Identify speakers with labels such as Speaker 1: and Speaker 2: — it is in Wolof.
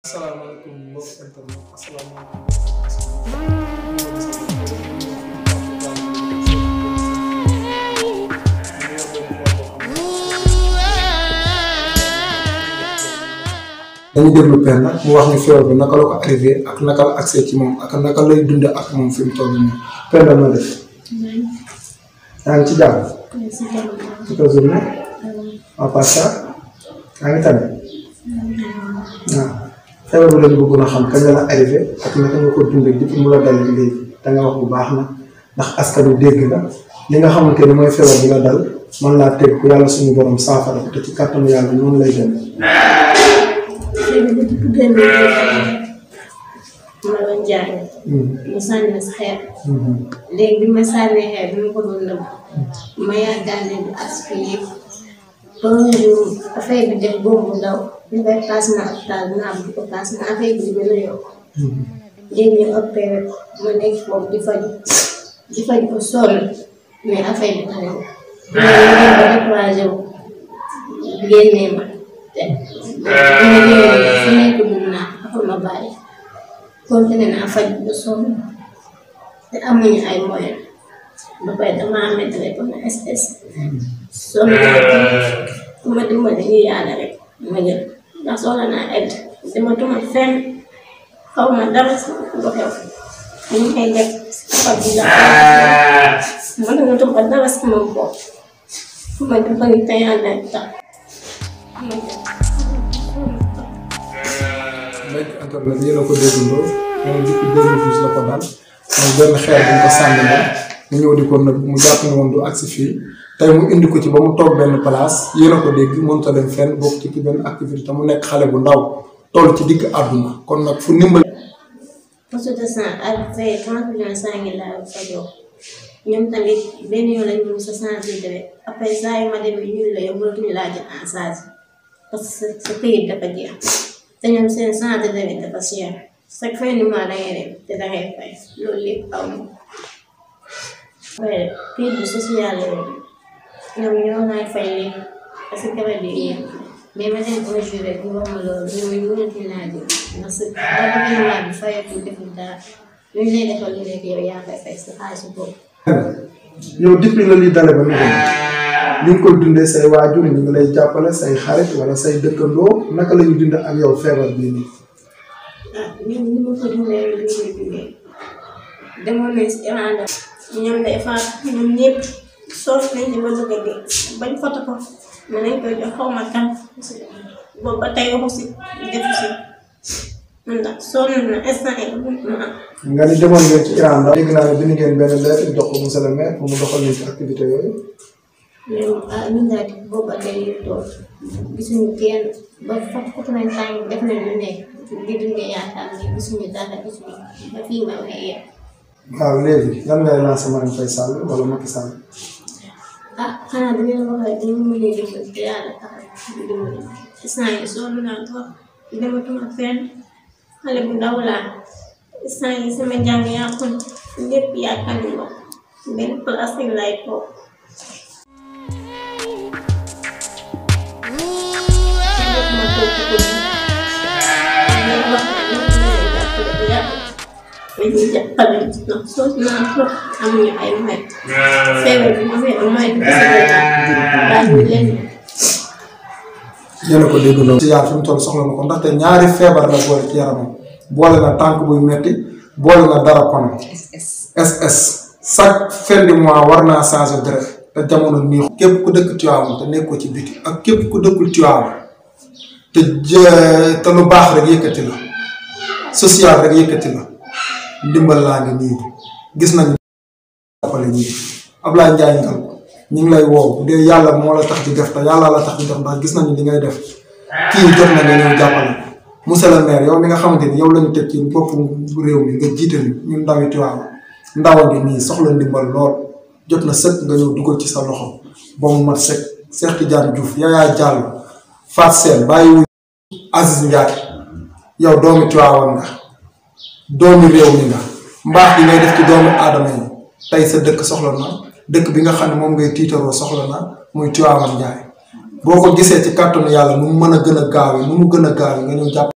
Speaker 1: asalaamaaleykum mbokk internet asalaamaaleykum dañu déglu Penda mu wax ni feebar bi naka la ko arrivé ak naka la accès ci moom ak naka lay dunde ak moom fi mu toll nii Penda na def yaa ngi ci jàmm ci ko journée à part ça yaa ngi tane waaw feebar bi lañu bëggoon a xam kañ la la arrivé ak naka nga ko dundee depuis mu la dal léegi da nga wax bu baax na ndax askanu dégg la li nga xamante ni mooy feebar bi la dal man laa teg ku yàlla suñu borom saafara te ci kàttanu yàlla noonu lay dem.
Speaker 2: ma doon jaay mu sànni ma si xeer léegi bi ma sànnee xeer bi ma ko doon nëbb ma yaakaar bi aspiré ba nga ñëw affaire bi def boobu bu ndaw ñu koy paas ma hôpital naa bu ko paas ma affaire bi di gën a yokk léegi ñu opéré ma nekk foofu di faj di faj ko sonn mais affaire bi tane ma ñu ba découragé wu génnee ma te bu ma ñëwee fu nekk dugg naa après ma bàyyi continué naa faj ba sonn te amuñu ay moyen ba pare dama amee téléphone SS sonn naa ku ma dimbali ñu yàlla rek ma jël ndax soxla naa aide dematuma fenn xaw ma dara lu xew ñu ngi koy def faj bi la mënatuma dara sama bopp fu ma dimbali te yàlla tax
Speaker 1: mbéy internet yéen a ko déggandoo moom depuis 2012 la ko dal mooy benn xeer bu ñu ko sànni la mu ñëw di ko nëbb mu jàpp ne woon du agsi fii tey mu indi ko ci ba mu toog benn place yéen a ko dégg mënut a dem fenn bokk ci benn activité te mu nekk xale bu ndaw toll ci digg àdduna kon nag fu ndimbal.
Speaker 2: poste de sang ak fay trente millions cinq mille laa fajoo ñoom tamit benn yoon lañ ñu sa sensibiliser après saa yu ma demee ñu la yow mënatuñu laa jël en charge parce que sa këyit dafa jeex te ñoom seen santé tamit dafa cher chaque fin du mois da ngay dem te da ngay fay loolu lépp aw ma après këyit bi social la ñoom ñoo ngay fay léegi parce que garab yi yéen mais ma dem un jour rek ñu wax ma loolu ñoom ñu mënatuñu laa jël ndax sa gouvernement bi fayatul deful dara lu ñu lay defal lu nekk yow yaa koy fay sa xaalis boobu.
Speaker 1: yow depuis la li dale ba nu ñu ngi koy dundee say waajur ñu ngi lay jàppale say xarit wala say dëkkandoo naka la ñu dund ak yow feebar bii nii.
Speaker 2: ah ñun ni ma ko dundee li ñu dundee demoon nañ si Irlande ñoom day faat ñoom ñëpp soof nañ ci ba bëgg a dee bañ foto ko ma nañ koy jox xaw ma kan boobu ba tey waxu si defu si man ndax sonn na instant yi ma am
Speaker 1: nga ni demoon ngeen ci Iran daal dégg naa ne bind ngeen benn lettre jox ko monsieur le maire pour mu doxal leen ci activité yooyu.
Speaker 2: mais ah ñun daal di boobu ba tey ñu toog gisuñu kenn ba fot fot nañ tàng def nañ lu nekk di dundee yaakaar ne gisuñu dara gisuñu ba fii ma waxee yéen
Speaker 1: waaw léegi lan ngay lancer Marème Faye Sall wala Macky Sall.
Speaker 2: ah xanaa dañu leen wax rek dañu mën a dimbali te yàlla tax di dimbali instant yi sonn naa trop dematuma fenn xale bu ndaw laa instant yi sama njàng yàqu na lépp yaakaar ni ma benn place rek laay toog ma toog ci kër gi ñu wax ne ñu ngi leen jàppale bu yàgg dañuy jàppale ndax sonn naa trop amuñu ay may feebar bi ma feebar may du daal ñu leen
Speaker 1: yéen a ko déggandoo. ci yaar fi mu toll soxla na ko ndaxte ñaari feebar la boole ci yaramam boole na tànk buy metti boole na dara kon SS chaque fin du mois war naa changer deret te jamono nii képp ku dëkk Tivaouane te nekkoo ci biti ak képp ku dëkkul Tivaouane te jë te lu baax rek yëkkati la social rek yëkkati la ndimbal laa ngi nii gis nañu jàppale ñi Ablaye Ndiaye ngal ñu ngi lay woo bu dee yàlla moo la tax di def te yàlla la tax di def ndax gis nañu li ngay def kii jot na nga ñëw jàppale monsieur le maire yow mi nga xamante ni yow la ñu teg ci bopp réew mi nga jiite ñu ñun ndawi Tivaouane ndaw a ngi nii soxla ndimbal lool jot na sëkk nga ñëw dugal ci sa loxo ba mu mat sëkk Cheikh Tidiane Diouf Yaya Diallo Fat Sène bàyyi wu Aziz Ndiaye yow doomi Tivaouane nga doomi réew mi nga mbaax gi ngay def ci doomi aadama yi tey sa dëkk soxla na dëkk bi nga xam ne moom ngay tiitaroo soxla na muy Tivaouane Ndiaye boo ko gisee ci kàttanu yàlla nu mu mën a gën a gaawee nu mu gën a gaawee nga ñëw jàpp